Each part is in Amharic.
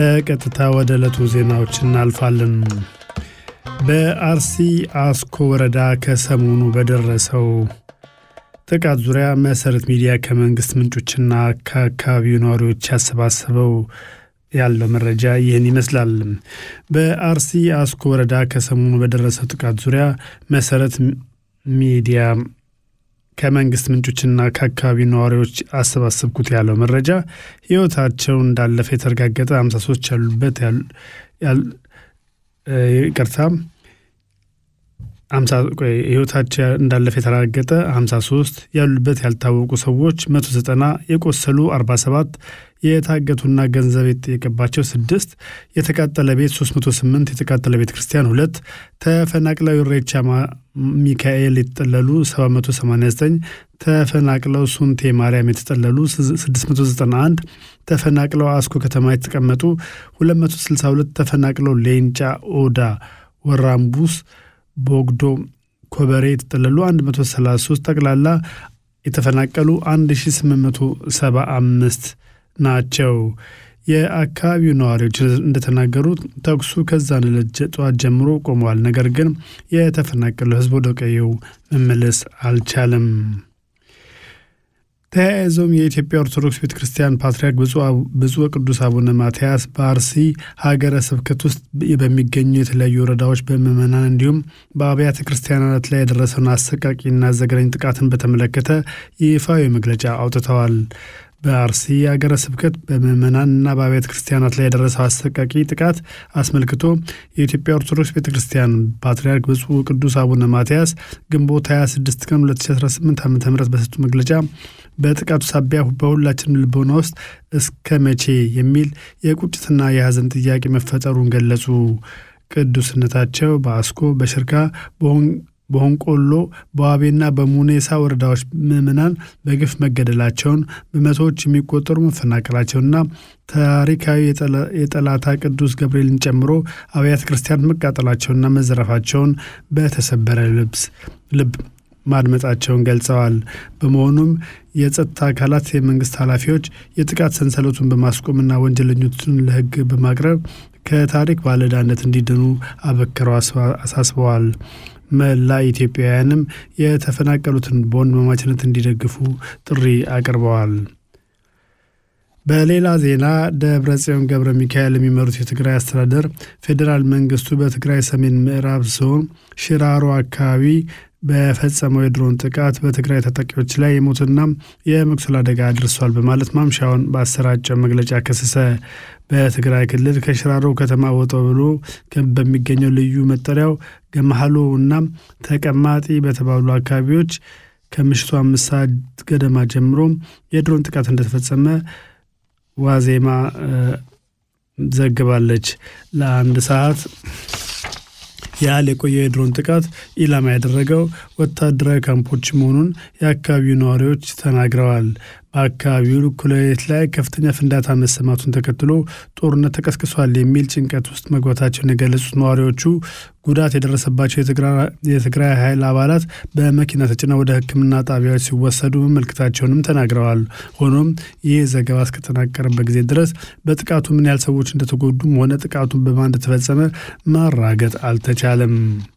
በቀጥታ ወደ ዕለቱ ዜናዎች እናልፋለን። በአርሲ አስኮ ወረዳ ከሰሞኑ በደረሰው ጥቃት ዙሪያ መሰረት ሚዲያ ከመንግስት ምንጮችና ከአካባቢው ነዋሪዎች ያሰባሰበው ያለው መረጃ ይህን ይመስላል። በአርሲ አስኮ ወረዳ ከሰሞኑ በደረሰው ጥቃት ዙሪያ መሰረት ሚዲያ ከመንግስት ምንጮችና ከአካባቢው ነዋሪዎች አሰባሰብኩት ያለው መረጃ ህይወታቸው እንዳለፈ የተረጋገጠ 53 ያሉበት ይቅርታ ህይወታቸው እንዳለፈ የተረጋገጠ 53 ያሉበት ያልታወቁ ሰዎች 190 የቆሰሉ 47 የታገቱና ገንዘብ የተጠየቀባቸው ስድስት የተቃጠለ ቤት 308 የተቃጠለ ቤተ ክርስቲያን ሁለት ተፈናቅለው ኢሬቻ ሚካኤል የተጠለሉ 789 ተፈናቅለው ሱንቴ ማርያም የተጠለሉ 691 ተፈናቅለው አስኮ ከተማ የተቀመጡ 262 ተፈናቅለው ሌንጫ ኦዳ ወራምቡስ ቦግዶ ኮበሬ የተጠለሉ 133 ጠቅላላ የተፈናቀሉ 1875 ናቸው። የአካባቢው ነዋሪዎች እንደተናገሩት ተኩሱ ከዛን ዕለት ጠዋት ጀምሮ ቆመዋል። ነገር ግን የተፈናቀለው ሕዝብ ወደ ቀየው መመለስ አልቻለም። ተያይዘውም የኢትዮጵያ ኦርቶዶክስ ቤተ ክርስቲያን ፓትርያርክ ብፁዕ ቅዱስ አቡነ ማትያስ በአርሲ ሀገረ ስብከት ውስጥ በሚገኙ የተለያዩ ወረዳዎች በምዕመናን እንዲሁም በአብያተ ክርስቲያናት ላይ የደረሰውን አሰቃቂና ዘግናኝ ጥቃትን በተመለከተ ይፋዊ መግለጫ አውጥተዋል። በአርሲ ሀገረ ስብከት በምዕመናንና በአብያተ ክርስቲያናት ላይ የደረሰው አሰቃቂ ጥቃት አስመልክቶ የኢትዮጵያ ኦርቶዶክስ ቤተ ክርስቲያን ፓትርያርክ ብፁዕ ቅዱስ አቡነ ማትያስ ግንቦት 26 ቀን 2018 ዓ ም በሰጡ መግለጫ በጥቃቱ ሳቢያ በሁላችንም ልቦና ውስጥ እስከ መቼ የሚል የቁጭትና የሐዘን ጥያቄ መፈጠሩን ገለጹ። ቅዱስነታቸው በአስኮ በሽርካ በሆንቆሎ በዋቤና በሙኔሳ ወረዳዎች ምዕመናን በግፍ መገደላቸውን በመቶዎች የሚቆጠሩ መፈናቀላቸውና ታሪካዊ የጠላታ ቅዱስ ገብርኤልን ጨምሮ አብያተ ክርስቲያናት መቃጠላቸውና መዘረፋቸውን በተሰበረ ልብስ ልብ ማድመጣቸውን ገልጸዋል። በመሆኑም የጸጥታ አካላት፣ የመንግስት ኃላፊዎች የጥቃት ሰንሰለቱን በማስቆምና ወንጀለኞችን ለሕግ በማቅረብ ከታሪክ ባለዕዳነት እንዲድኑ አበክረው አሳስበዋል። መላ ኢትዮጵያውያንም የተፈናቀሉትን በወንድማማችነት እንዲደግፉ ጥሪ አቅርበዋል። በሌላ ዜና ደብረ ጽዮን ገብረ ሚካኤል የሚመሩት የትግራይ አስተዳደር ፌዴራል መንግስቱ በትግራይ ሰሜን ምዕራብ ዞን ሽራሮ አካባቢ በፈጸመው የድሮን ጥቃት በትግራይ ታጣቂዎች ላይ የሞትና የመቁሰል አደጋ አድርሷል በማለት ማምሻውን በአሰራጨው መግለጫ ከሰሰ። በትግራይ ክልል ከሽራሮ ከተማ ወጣ ብሎ በሚገኘው ልዩ መጠሪያው ገመሃሎ እና ተቀማጢ በተባሉ አካባቢዎች ከምሽቱ አምስት ሰዓት ገደማ ጀምሮ የድሮን ጥቃት እንደተፈጸመ ዋዜማ ዘግባለች። ለአንድ ሰዓት ያህል የቆየ የድሮን ጥቃት ኢላማ ያደረገው ወታደራዊ ካምፖች መሆኑን የአካባቢው ነዋሪዎች ተናግረዋል። በአካባቢው እኩለ ሌሊት ላይ ከፍተኛ ፍንዳታ መሰማቱን ተከትሎ ጦርነት ተቀስቅሷል የሚል ጭንቀት ውስጥ መግባታቸውን የገለጹት ነዋሪዎቹ ጉዳት የደረሰባቸው የትግራይ ኃይል አባላት በመኪና ተጭነው ወደ ሕክምና ጣቢያዎች ሲወሰዱ መመልከታቸውንም ተናግረዋል። ሆኖም ይህ ዘገባ እስከተጠናቀረበት ጊዜ ድረስ በጥቃቱ ምን ያህል ሰዎች እንደተጎዱም ሆነ ጥቃቱን በማን እንደተፈጸመ ማራገጥ አልተቻለም።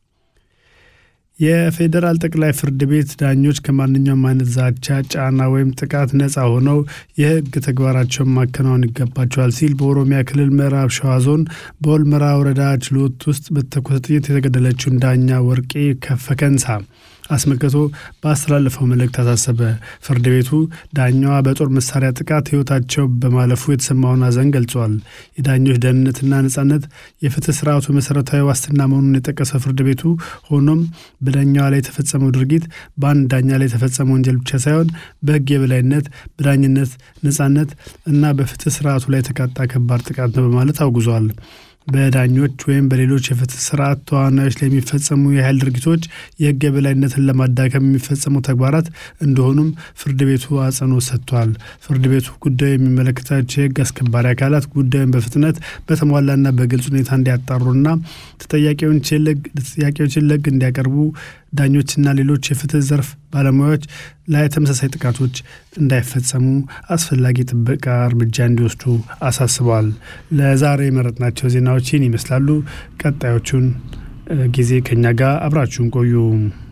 የፌዴራል ጠቅላይ ፍርድ ቤት ዳኞች ከማንኛውም አይነት ዛቻ፣ ጫና ወይም ጥቃት ነፃ ሆነው የህግ ተግባራቸውን ማከናወን ይገባቸዋል ሲል በኦሮሚያ ክልል ምዕራብ ሸዋ ዞን በወልመራ ወረዳ ችሎት ውስጥ በተኮሰ ጥይት የተገደለችውን ዳኛ ወርቄ ከፈከንሳ አስመልክቶ ባስተላለፈው መልእክት አሳሰበ። ፍርድ ቤቱ ዳኛዋ በጦር መሳሪያ ጥቃት ህይወታቸው በማለፉ የተሰማውን ሐዘን ገልጿል። የዳኞች ደህንነትና ነጻነት የፍትህ ስርዓቱ መሰረታዊ ዋስትና መሆኑን የጠቀሰው ፍርድ ቤቱ ሆኖም በዳኛዋ ላይ የተፈጸመው ድርጊት በአንድ ዳኛ ላይ የተፈጸመ ወንጀል ብቻ ሳይሆን በህግ የበላይነት፣ በዳኝነት ነጻነት እና በፍትህ ስርዓቱ ላይ የተቃጣ ከባድ ጥቃት ነው በማለት አውግዟል። በዳኞች ወይም በሌሎች የፍትህ ስርዓት ተዋናዮች ላይ የሚፈጸሙ የኃይል ድርጊቶች የህግ የበላይነትን ለማዳከም የሚፈጸሙ ተግባራት እንደሆኑም ፍርድ ቤቱ አጽንኦት ሰጥቷል። ፍርድ ቤቱ ጉዳዩ የሚመለከታቸው የህግ አስከባሪ አካላት ጉዳዩን በፍጥነት በተሟላና በግልጽ ሁኔታ እንዲያጣሩና ተጠያቂዎችን ለህግ እንዲያቀርቡ ዳኞችና ሌሎች የፍትህ ዘርፍ ባለሙያዎች ላይ ተመሳሳይ ጥቃቶች እንዳይፈጸሙ አስፈላጊ ጥበቃ እርምጃ እንዲወስዱ አሳስበዋል። ለዛሬ የመረጥናቸው ዜናዎች ይህን ይመስላሉ። ቀጣዮቹን ጊዜ ከኛ ጋር አብራችሁን ቆዩ።